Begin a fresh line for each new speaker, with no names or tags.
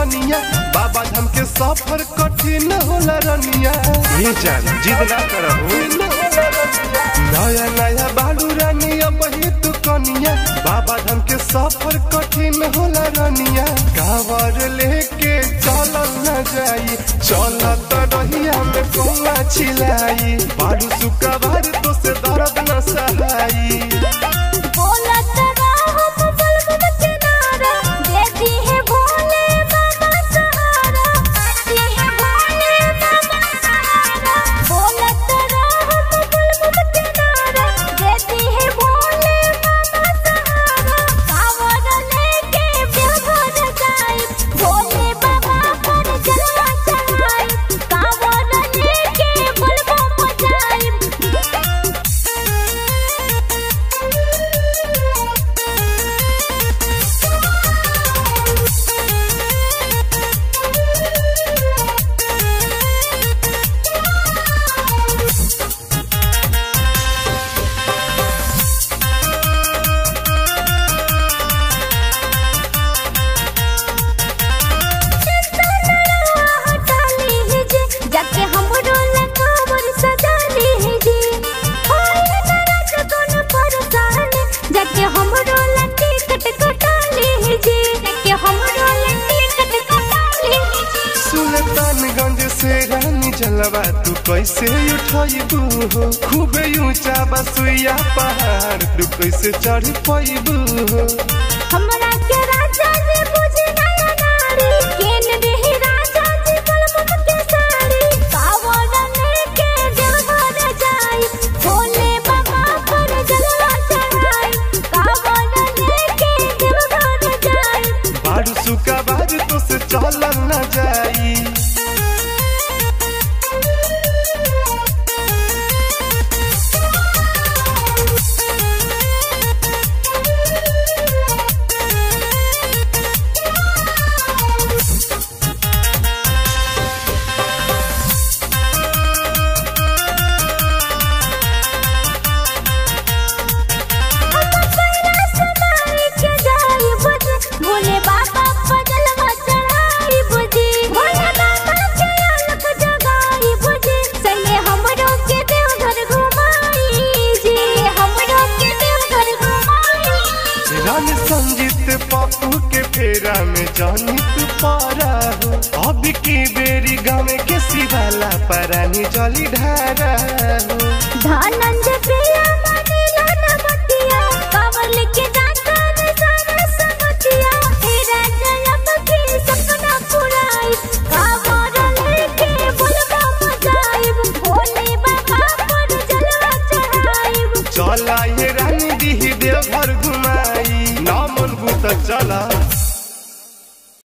कनिया बाबा धाम के सफर कठिन होला रनिया
ये जान जिद ना करहु
नया नया बालू रानिया बही तू कनिया बाबा धाम के सफर कठिन होला रनिया कावर लेके चलल न जाई चलत रहिया में कौआ छिलाई बालू सुकवार तो से दर्द न सहाई
बोलत रहम बलगम किनारा देती है भोले बाबा सहारा देती है भोले बाबा सहारा बोलत रहम बलगम किनारा देती है भोले बाबा सहारा कावर लेके बेघर जाई भोले बाबा पर जलवा चढ़ाई कावर लेके बलगम हटाली है जी जाके हमरो लकावर सजाली है जी होए नरक कोन परसान जाके हमरो लट्टी कट कटाली है जी जाके हमरो लट्टी कट कटाली है जी
सुल्तानगंज से रानी जलवा तू कैसे उठबू हो खूबे ऊंचा बसुइया पहाड़ तू कैसे चढ़ पैबू हो
हमरा के राजा जी बुझे नया नारी केन देहि राजा जी बलमुख के साड़ी कावड़ लेके देवघर जाई भोले बाबा पर जलवा चढ़ाई कावड़ लेके देवघर जाई
बारू सुका बारू तो से चलल न जाई
समाई के जाई बुझी भोले बाबा पर जलवा चढ़ाई बुझी भोले बाबा के अलख जगाई बुझी संगे हमरो के देवघर घुमाई जी हमरो के देवघर घुमाई
रानी संजीत पप्पू के फेरा में जानी तू पारा हो अब की बेरी गाँव के सिवाला परानी जली ढारा हो
धनंजय प्रिया मनीला नमतिया कावल के जाता रे सारा समतिया तेरा जलब की सपना पुराई कावर लेके बुलवा मजाइब भोले बाबा पर जलवा चढ़ाइब
चला ये रानी दी देव घर घुमाई ना मन भूत चला